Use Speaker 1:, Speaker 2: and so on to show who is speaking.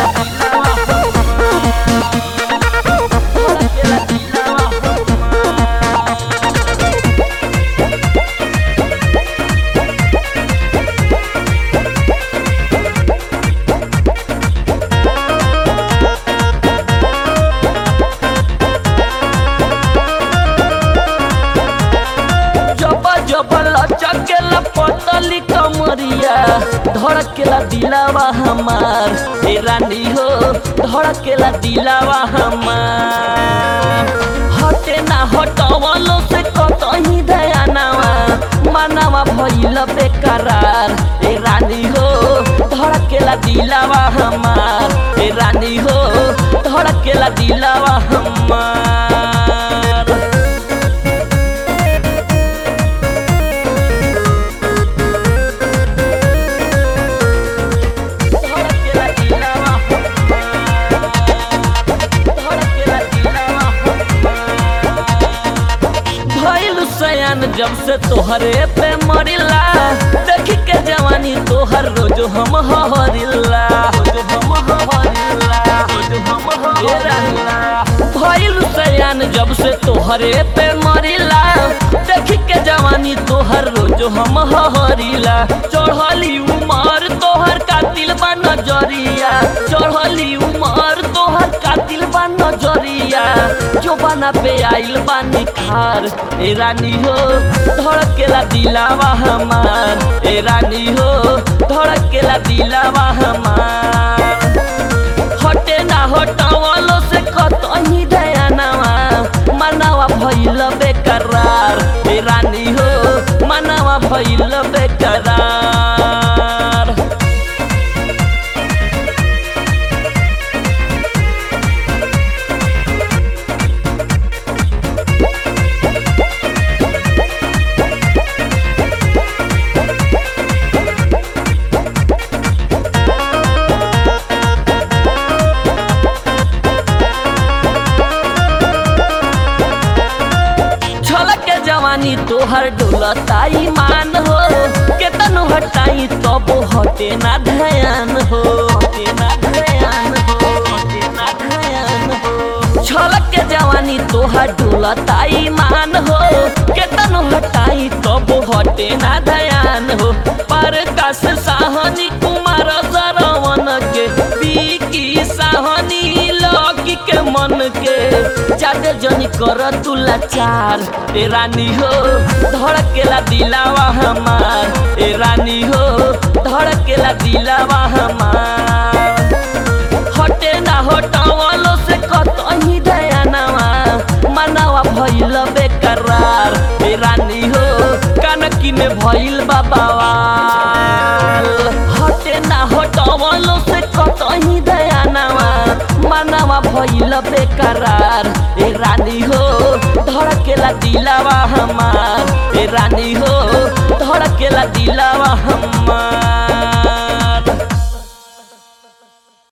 Speaker 1: जब जब लचकेला पतली कमरिया धड़केला दिलावा हमार हे रानी हो धड़केला दिलावा हमार हटे ना हटवलो से कतही दयानावा मानवा भइल बेकरार हे रानी हो धड़केला दिलावा हमार हे रानी हो धड़केला दिलावा हमार धड़केला दिलावा धड़केला दिलावा भइल सयान जब से तोहरे पे मरिला देखी के जवानी तोहर रोज हम हरिला रोज हम हरिला रोज हम हरिला भइल सयान जब से तोहरे पे मरिला देखी के जवानी तोहर रोज हम हरिला चढ़ली उमर तोहर कातिल बा नजरिया चढ़ली उमर तोहर कातिल बा नजरिया जो बना पे आइल बा निखार ए रानी हो धड़केला दिलावा हमार ए रानी हो धड़केला दिलावा हमार हटे ना हटावलो से कतही दयानावा मनावा भइल बेकरार ए रानी हो मनावा भइल बेकरार छलक के जवानी तोहर डोलताई मान हो केतन हटाई तब हटे ना ध्यान हो हटे ना ध्यान हो हटे ना ध्यान हो छलक के जवानी तोहर डोलताई मान हो केतन हटाई तब हटे ना ध्यान हो पर कस साहनी कुमार सरवन के बीकी साहनी लौकी के मन के जादे जनी कर तू लाचार ए रानी हो धड़केला दिलावा हमार ए रानी हो धड़केला दिलावा हमार हटे ना हटावलो से कतही दयानावा मनावा भइल बेकरार ए रानी हो कनकी में भइल बाबावाल हटे ना हटावलो से कतही दयानावा मनावा भइल बेकरार ए रानी हो धड़केला दिलावा हमार ए रानी हो